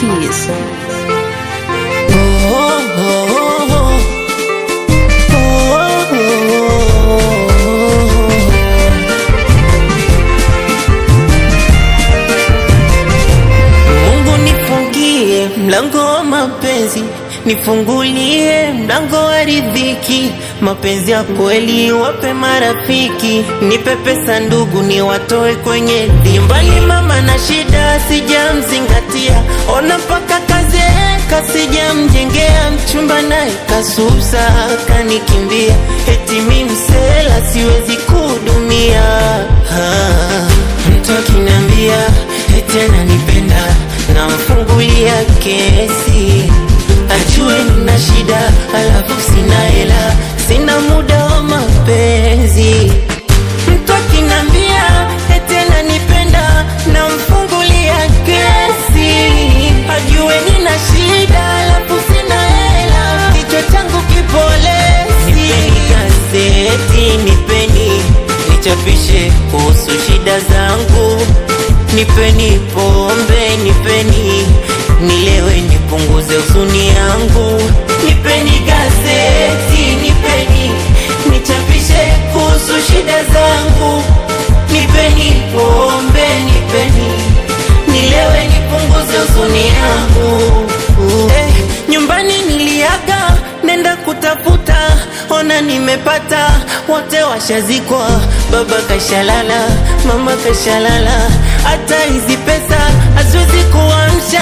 keys. Mungu nifungie mlango wa mapenzi, nifungulie mlango wa riziki. Mapenzi ya kweli wape marafiki, nipe pesa ndugu, ni watoe kwenye dhimbani. Mama na shida sijamzingatia, ona mpaka kazeeka sijamjengea mchumba, naye kasusa kanikimbia, eti mi msela siwezi kudumia ah. Mtu akiniambia eti ananipenda namfungulia kesi, ajue nina shida, alafu sina hela, sina muda wa mapenzi. Mtu akiniambia eti ananipenda namfungulia kesi, ajue nina shida, alafu sina hela, kichwa changu kipolesi. Nipeni gazeti, nipeni nichapishe kuhusu shida zangu, nipeni pombe, nipeni nilewe, nipunguze huzuni yangu, nipeni gazeti, nipeni nichapishe kuhusu shida zangu, nipeni pombe, nipeni nilewe, nipunguze huzuni yangu. Eh, nyumbani niliaga nenda kutafuta, ona nimepata, wote washazikwa, baba kashalala, mama kashalala, hata hizi pesa haziwezi kuamsha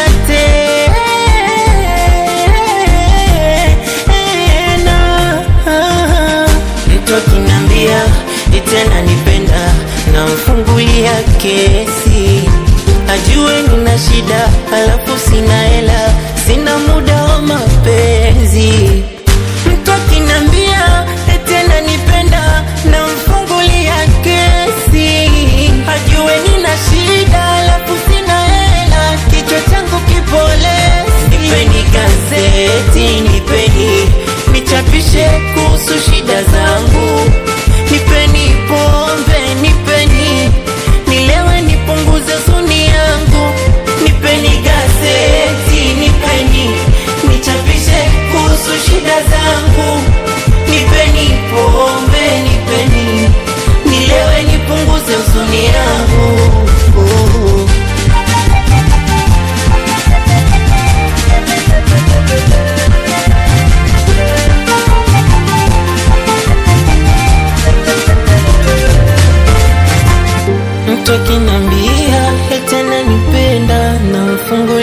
tena. Mtu akinambia eti ananipenda, namfungulia kesi, ajue nina shida, alafu sina hela, sina muda wa mapenzi. Mtu akinambia eti ananipenda, namfungulia kesi, ajue nina shida, alafu sina hela, kichwa changu kipolesi. Nipeni gazeti, nipeni nichapishe kuhusu shida zangu, nipeni pombe, nipeni nilewe, nipunguze huzuni yangu, nipeni gazeti, nipeni nichapishe kuhusu shida zangu, nipeni pombe, nipeni nilewe, nipunguze huzuni yangu. Mtu akinambia eti ananipenda namfungulia